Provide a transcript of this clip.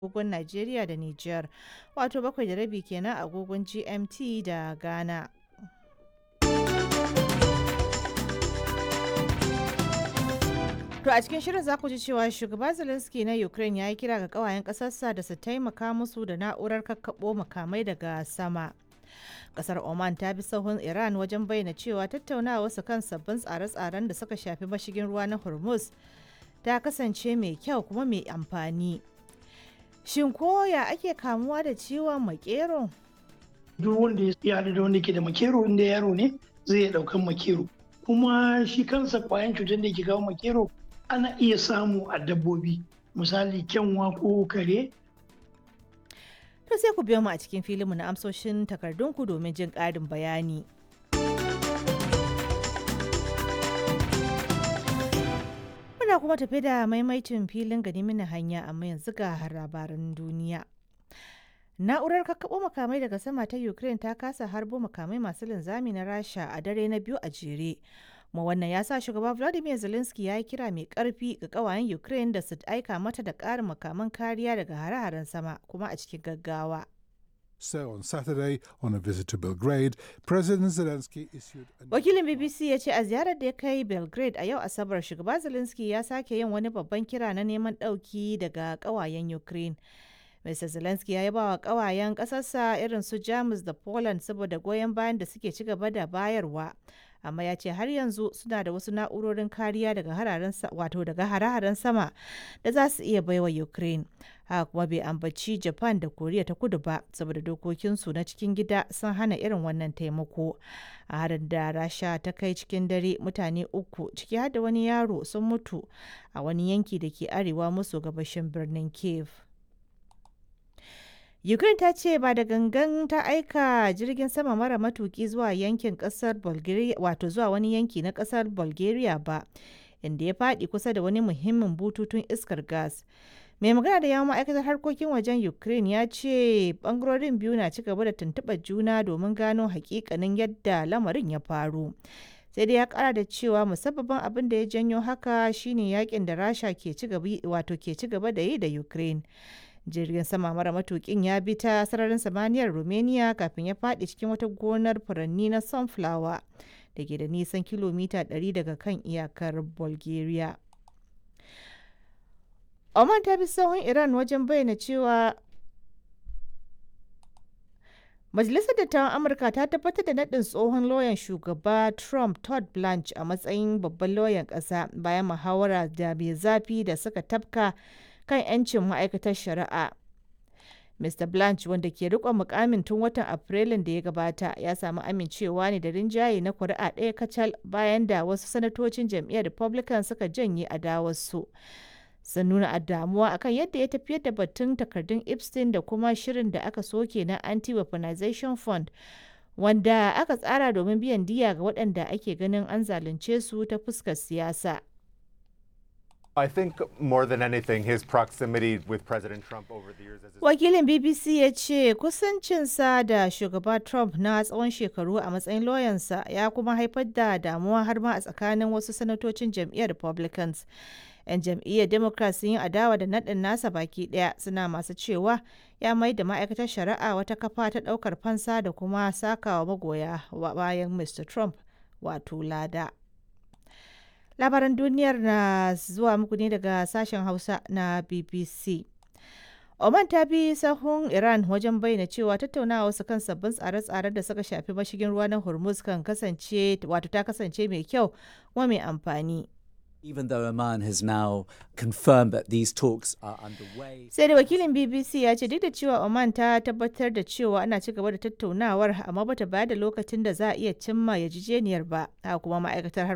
agogon Najeriya da Nijar, wato bakwai da rabi kenan agogon GMT da Ghana. To a cikin shirin za ku ji cewa shugaba Zelensky na Ukraine ya yi kira ga kawayen ƙasarsa da su taimaka musu da na'urar kakkaɓo makamai daga sama. Kasar Oman ta bi sahun Iran wajen bayyana cewa tattaunawa su kan sabbin tsare-tsaren da suka shafi mashigin ruwa na Hormuz ta kasance mai kyau kuma mai amfani. Shin koya ake kamuwa da ciwon makero? Duk wanda ya haɗu da wanda ke da makero inda yaro ne zai iya ɗaukan makero. Kuma shi kansa kwayan cutar da ke kawo makero ana iya samu a dabbobi misali kyanwa ko kare To sai ku biyo mu a cikin filinmu na amsoshin takardunku domin jin ƙarin bayani. Muna kuma tafi da maimaicin filin gani mini hanya amma yanzu ga labaran duniya. Na'urar kakkaɓo makamai daga sama ta Ukraine ta kasa harbo makamai masu linzami na Rasha a dare na biyu a jere. kuma wannan ya sa shugaba Vladimir Zelensky ya yi kira mai karfi ga kawayen Ukraine da su aika mata da ƙarin makaman kariya daga hare-haren sama kuma a cikin gaggawa. So on Saturday, on a visit to Belgrade, President Zelensky issued a Wakilin BBC ya ce a ziyarar da ya kai Belgrade a yau Asabar shugaba Zelensky ya sake yin wani babban kira na neman ɗauki daga kawayen Ukraine. Mr. Zelensky ya yaba wa kawayen ƙasarsa irin su Jamus da Poland saboda goyon bayan da suke ci gaba da bayarwa. amma ya ce har yanzu suna da wasu na'urorin kariya daga hararen wato daga hare-haren sama da za su iya baiwa ukraine haka kuma bai ambaci japan da koriya ta kudu ba saboda dokokinsu na cikin gida sun hana irin wannan taimako a harin da rasha ta kai cikin dare mutane uku ciki har da wani yaro sun mutu a wani yanki da ke arewa maso gabashin birnin kiev Ukraine ta ce ba da gangan ta aika jirgin sama mara matuki zuwa yankin kasar Bulgaria wato zuwa wani yanki na kasar Bulgaria ba inda ya faɗi kusa da wani muhimmin bututun iskar gas. Mai magana da yawon ma'aikatar harkokin wajen Ukraine ya ce bangarorin biyu na ci gaba da tuntuɓar juna domin gano hakikanin yadda lamarin ya faru. sai dai ya kara da cewa musabbabin abin da ya janyo haka shine yakin da rasha ke ci gaba da yi da ukraine jirgin sama mara matukin ya bi ta sararin samaniyar romania kafin ya faɗi cikin wata gonar furanni na sunflower da ke da nisan kilomita 100 daga kan iyakar bulgaria oman ta bi sahun iran wajen bayyana cewa Majalisar Dattawan Amurka ta tabbatar da naɗin tsohon lauyan shugaba Trump Todd Blanche a matsayin babban lauyan ƙasa bayan muhawara da mai zafi da suka tafka kan 'yancin ma'aikatar shari'a. Mr. Blanche wanda ke riƙon mukamin tun watan Afrilun da ya gabata ya samu amincewa ne da rinjaye na kuri'a ɗaya kacal bayan da wasu sanatocin jam'iyyar Republican suka janye adawarsu. sun nuna damuwa akan yadda ya tafiyar da batun takardun epstein da kuma shirin da aka soke na anti-weaponization fund wanda aka tsara domin biyan diya ga waɗanda ake ganin an zalunce su ta fuskar siyasa I think more than anything, his proximity with President Trump over the years as his wakilin bbc ya ce kusancinsa da shugaba trump na tsawon shekaru a matsayin lauyansa ya kuma haifar da damuwa har ma a tsakanin wasu sanatocin jam'iyyar republicans 'yan jam'iyyar democrat sun yi adawa da naɗin nasa baki ɗaya suna masu cewa ya mai da ma'aikatar shari'a wata kafa ta ɗaukar fansa da kuma sakawa magoya bayan mr trump wato lada labaran duniyar na zuwa muku ne daga sashen hausa na bbc Oman ta bi sahun Iran wajen bayyana cewa tattaunawa su kan sabbin tsare-tsaren da suka shafi mashigin ruwa na Hormuz kan kasance wato ta kasance mai kyau kuma mai amfani. Even though Oman has now confirmed that these talks are underway. Sai da wakilin BBC ya ce duk da cewa Oman ta tabbatar da cewa ana ci gaba da tattaunawar amma bata bayar da lokacin da za a iya cimma yarjejeniyar ba. Haka kuma ma'aikatar